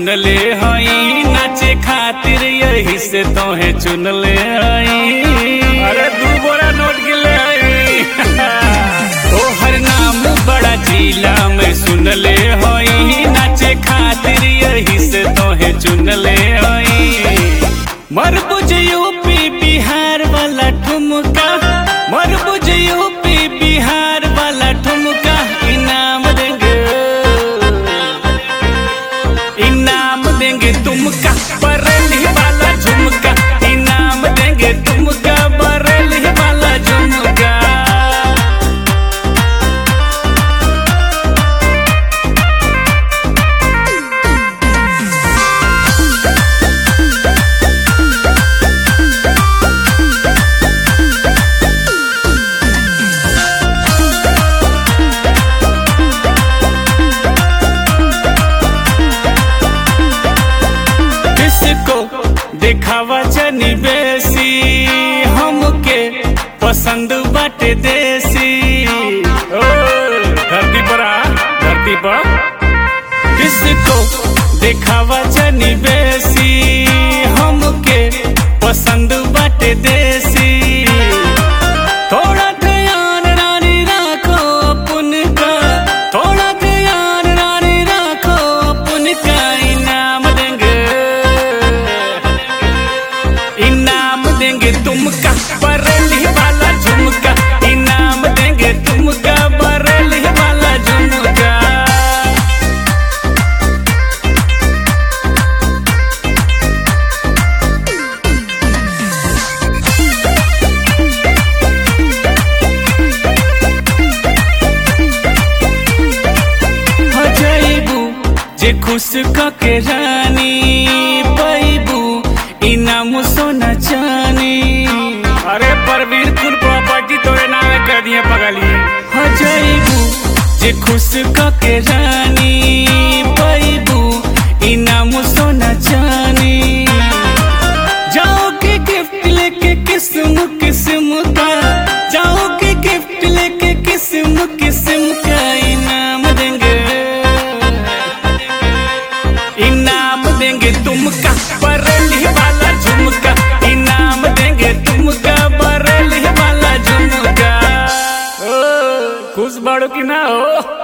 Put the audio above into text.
सुनले हई नाचे खातिर यही से तोहे चुनले हई अरे दू बोरा नोट गिले हई तोहर नाम बड़ा जिला में सुनले हई नाचे खातिर यही से तोहे चुनले हई मरबुज यूपी बिहार वाला ठुमका मरबुज यूपी बिहार वाला ठुमका इनाम देंगे इनाम देंगे तुमका बरेली वाला झुमका इनाम देंगे तुमका बरेली वाला झुमका किसको दिखावा जनी बेसी हमके पसंद बाटे देसी ओ, धरती पर आ धरती पर किसको दिखावा जनी बेसी हमके पसंद बाटे देसी थोड़ा ध्यान रानी राखो अपन का थोड़ा ध्यान रानी राखो अपन का इनाम देंगे इनाम देंगे तुमका बरेली वाला झुमका इनाम देंगे तुमका बरेली वाला झुमका हो जाइबू जे खुश कके रानी पैबू इनाम सोना चानी अरे परवीर कुल प्रॉपर्टी तोरे नाम कर दिए पगली हो जाइबू जे खुश कके रानी पैबू इनाम सोना चानी जाओ के गिफ्ट लेके किस्म किस्म का जाओ के गिफ्ट लेके किस्म किस्म का इनाम देंगे इनाम देंगे तुमका बरेली वाला झुमका इनाम देंगे तुमका बरेली वाला झुमका ओ, खुश बाड़ो की ना हो